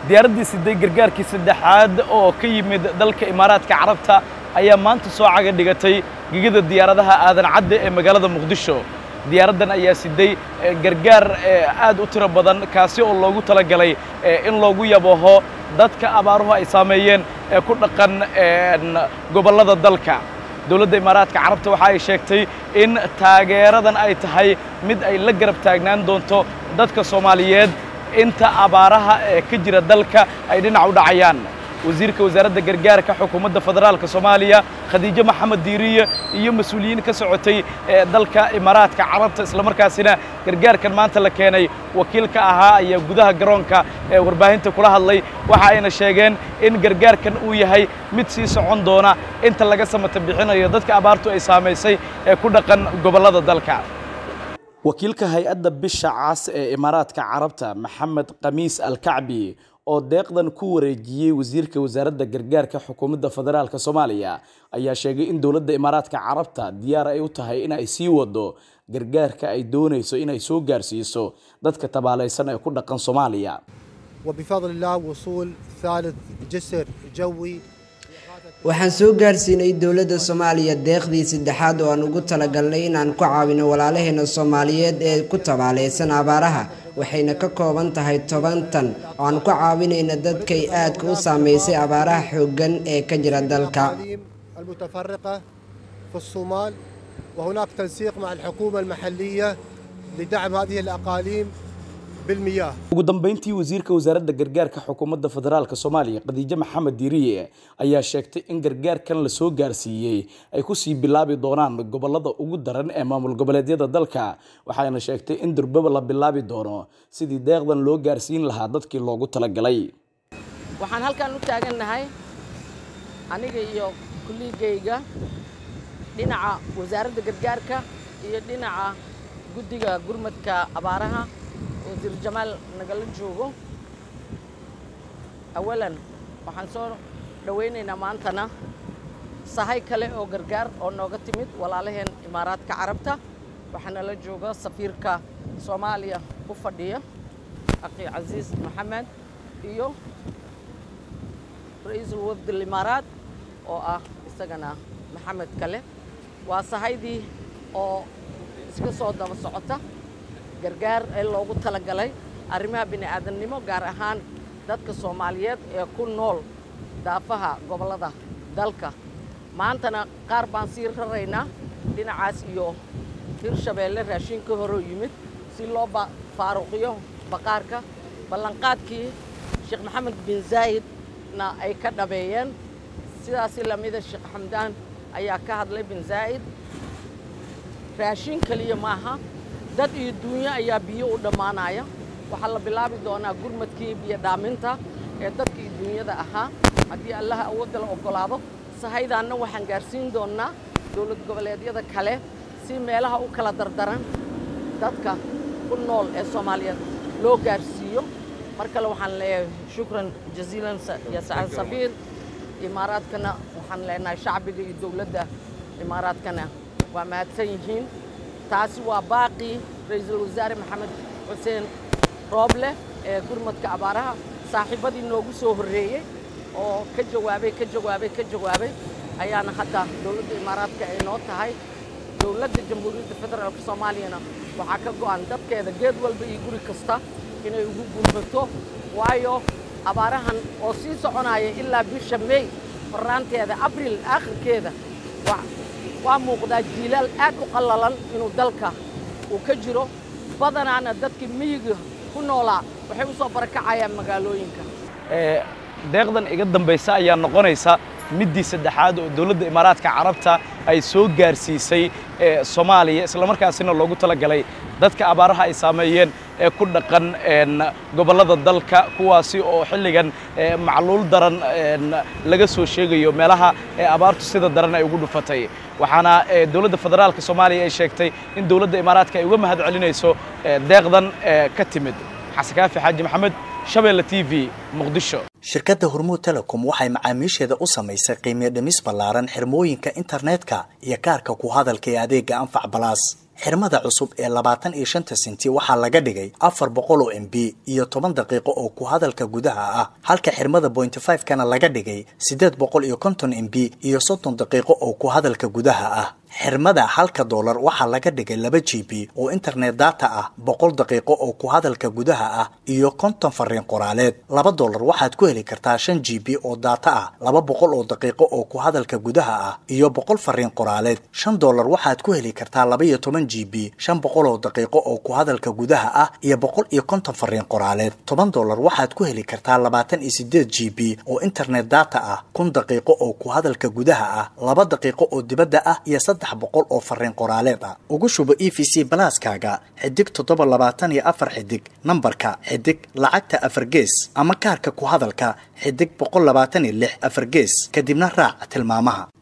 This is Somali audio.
diyaaraddii siday gargaarkii saddexaad oo ka yimid dalka imaaraadka carabta ayaa maanta soo caga dhigatay gegida diyaaradaha aadan cadde ee magaalada muqdisho diyaaraddan ayaa siday gargaar aad u tiro badan kaasi oo loogu talagalay in loogu yabaho dadka abaaruhu ay saameeyeen ee ku dhaqan gobollada dalka dowladda imaaraadka carabta waxa ay sheegtay in taageeradan ay tahay mid ay la garab taagnaan doonto dadka soomaaliyeed inta abaaraha ee ka jira dalka ay dhinac u dhacayaan wasiirka wasaaradda gargaarka xukuumadda federaalka soomaaliya khadiijo maxamed diiriye iyo mas-uuliyiin ka socotay ee dalka imaaraadka carabta islamarkaasina gargaarkan maanta la keenay wakiilka ahaa ayaa gudaha garoonka ee warbaahinta kula hadlay waxa ayna sheegeen in gargaarkan uu yahay mid sii socon doona inta laga samata bixinayo dadka abaartu ay saamaysay ee ku dhaqan gobollada dalka wakiilka hay-adda bisha cas ee imaaraadka carabta maxamed khamiis alkacbi oo deeqdan ku wareejiyey wasiirka wasaaradda gargaarka xukuumadda federaalka soomaaliya ayaa sheegay in dowladda imaaraadka carabta diyaar ay u tahay in ay sii wado gargaarka ay doonayso inay soo gaarsiiso dadka tabaalaysan ee ku dhaqan soomaaliya وبفضل الله وصول ثالث جسر جوي waxaan soo gaarsiinay dowladda soomaaliya deeqdii saddexaad oo aan ugu talagalnay inaan ku caawino walaalaheena soomaaliyeed ee ku tabaalaysan abaaraha waxayna ka kooban tahay toban tan oo aan ku caawinayna dadkay aadka u saameysay abaaraha xooggan ee ka jira dalka المتفرقة في الصومال وهناك تنسيق مع الحكومة المحلية لدعم هذه الأقاليم بالمياه ugu dambeyntii wasiirka wasaaradda gargaarka xukuumadda federaalka soomaaliya khadiijo maxamed diiriye ayaa sheegtay in gargaarkan la soo gaarsiiyey ay ku sii bilaabi doonaan gobollada ugu daran ee maamul goboleedyada dalka waxayna sheegtay in durbaba la bilaabi doono sidii deeqdan loo gaarsiin lahaa dadkii loogu talagalay waxaan halkan u taagannahay aniga iyo kulligayga dhinaca wasaaradda gargaarka iyo dhinaca guddiga gurmadka abaaraha wasiir jamaal nagala joogo awalan waxaan soo dhowaynaynaa maantana sahay kale oo gargaar oo nooga timid walaalaheen imaaraadka carabta waxaana la jooga safiirka soomaaliya ku fadhiya akhi casiis maxamed iyo ra-iisul wafdi limaaraad oo ah isagana maxamed kale waa sahaydii oo iska soo daba socota gargaar ee loogu talagalay arrimaha bini aadamnimo gaar ahaan dadka soomaaliyeed ee ku nool daafaha gobollada dalka maantana qaar baan sii raraynaa dhinacaas iyo hirshabeelle raashinka horoo yimid si loo faaruqiyo baqaarka ballanqaadkii sheekh maxamed bin zaa'idna ay ka dhabeeyeen sidaasi lamida sheekh xamdaan ayaa ka hadlay bin zaa'id raashin keliya maaha dad iyo duunyo ayaa biyo u dhammaanaya waxaa la bilaabi doonaa gurmadkii biyo dhaaminta ee dadka iyo duunyada ahaa haddii allaha awoodda la oggolaado sahaydaanna waxaan gaarsiin doonnaa dowlad goboleedyada kale si meelaha u kala dardaran dadka ku nool ee soomaaliyeed loo gaarsiiyo mar kale waxaan leeyahay shukran jaziilan ya sacad safiir imaaraadkana waxaan leenahay shacbiga iyo dowladda imaaraadkana waa mahadsan yihiin taasi waa baaqii ra-iisul wasaare maxamed xuseen rooble ee gurmadka abaaraha saaxiibadii noogu soo horreeyey oo ka jawaabay ka jawaabay ka jawaabay ayaana hadda dowladda imaaraadka ay noo tahay dowladda jamhuuriyadda federaalka soomaaliyana waxaa ka go'an dadkeeda geed walba iyo guri kasta inay ugu gurmato waayo abaarahan oo sii soconaya ilaa bisha may horraanteeda abril aakhirkeeda waa muuqdaa jiilaal aad u qallalan inuu dalka uu ka jiro badanaana dadkii miyiga ku noolaa waxay u soo barakacayaan magaalooyinka deeqdan iga dambaysa ayaa noqonaysa middii saddexaad oo dowladda imaaraadka carabta ay soo gaarsiisay soomaaliya islamarkaasina loogu talagalay dadka abaaraha ay saameeyeen ee ku dhaqan gobollada dalka kuwaasi oo xilligan macluul daran laga soo sheegayo meelaha ee abaartu sida daran ay ugu dhufatay waxaana dowladda federaalka soomaaliya ay sheegtay in dowladda imaaraadka ay uga mahad celinayso deeqdan ka timid xasan kaafi xaaji maxamed shabeelle t v muqdisho shirkadda hormuud telecom waxay macaamiisheeda u samaysay qiimiyo dhimis ballaaran xirmooyinka internetka iyo kaarka ku hadalka ee adeega anfac balaas xirmada cusub ee labaatan iyo shanta senti waxaa laga dhigay afar boqol oo m b iyo toban daqiiqo oo ku hadalka gudaha ah halka xirmada bointy five kana laga dhigay siddeed boqol iyo konton m b iyo soddon daqiiqo oo ku hadalka gudaha ah xirmada halka doolar waxaa laga dhigay laba g b oo internet data ah boqol daqiiqo oo ku hadalka gudaha ah iyo konton fariin qoraaleed laba doolar waxaad ku heli kartaa shan g b oo data ah laba boqol oo daqiiqo oo ku hadalka gudaha ah iyo boqol fariin qoraaleed shan doolar waxaad ku heli kartaa laba iyo toban g b shan boqol oo daqiiqo oo ku hadalka gudaha ah iyo boqol iyo konton fariin qoraaleed toban doolar waxaad ku heli kartaa labaatan iyo sideed g b oo internet data ah kun daqiiqo oo ku hadalka gudaha ah laba daqiiqo oo dibadda ah iyo saddex boqol oo fariin qoraaleed ah ugu shubo e v c balaaskaaga xidig toddoba labaatan iyo afar xidig nambarka xidig lacagta afar gees ama kaarka ku hadalka xidig boqol labaatan iyo lix afar gees kadibna raac tilmaamaha